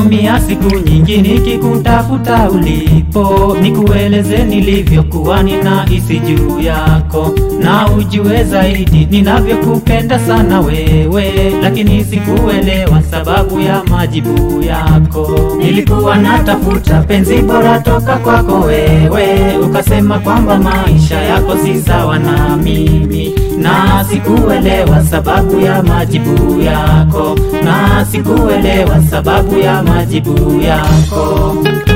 Nimetumia siku nyingi nikikutafuta ulipo, nikueleze nilivyokuwa ninahisi juu yako, na ujue zaidi ninavyokupenda sana wewe, lakini sikuelewa sababu ya majibu yako. Nilikuwa natafuta penzi bora toka kwako wewe, ukasema kwamba maisha yako si sawa na mimi, na sikuelewa sababu ya majibu yako, na sikuelewa sababu ya majibu yako.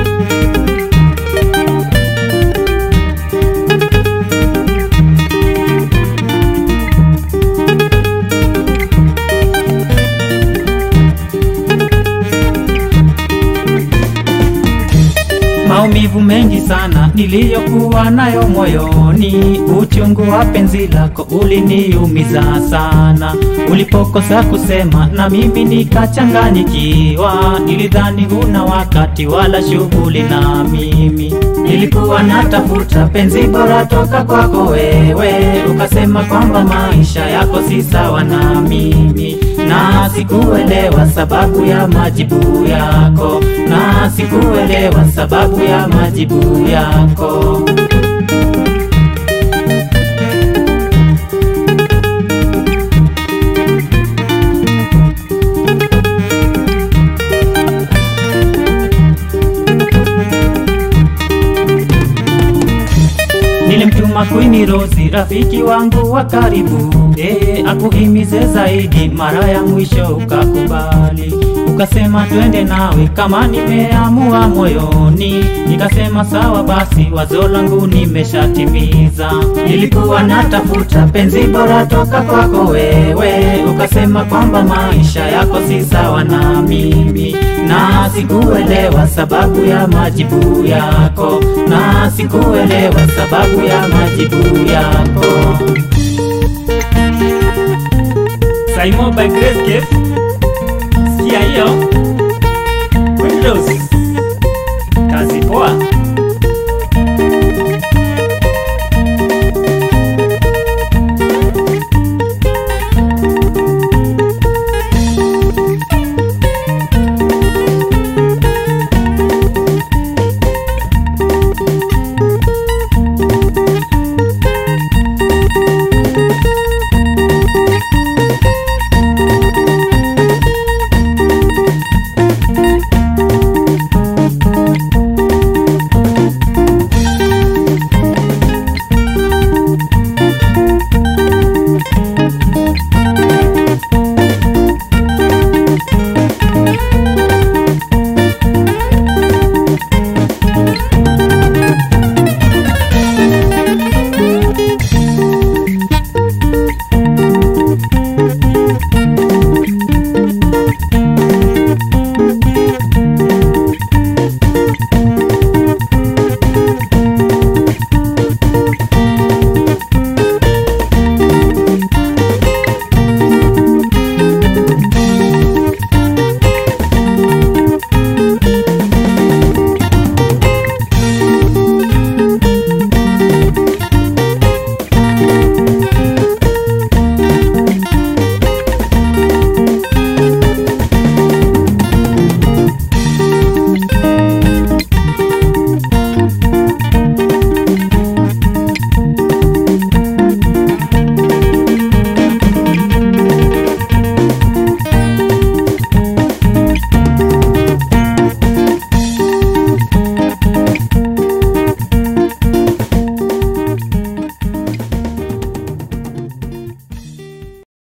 Maumivu mengi sana niliyokuwa nayo moyoni, uchungu wa penzi lako uliniumiza sana. Ulipokosa kusema na mimi nikachanganyikiwa, nilidhani huna wakati wala shughuli na mimi. Nilikuwa natafuta penzi bora toka kwako wewe, ukasema kwamba maisha yako si sawa na mimi, na sikuelewa sababu ya majibu yako, na sikuelewa sababu ya majibu yako. Nilimtuma Queen Rose rafiki wangu wa karibu, eh, akuhimize zaidi, mara ya mwisho ukakubali, ukasema twende nawe kama nimeamua moyoni. Nikasema sawa basi, wazo langu nimeshatimiza. Nilikuwa natafuta penzi bora toka kwako wewe, ukasema kwamba maisha yako si sawa na mimi, na sikuelewa sababu ya majibu yako, na sikuelewa sababu ya majibu yako. Simon by Grace Gift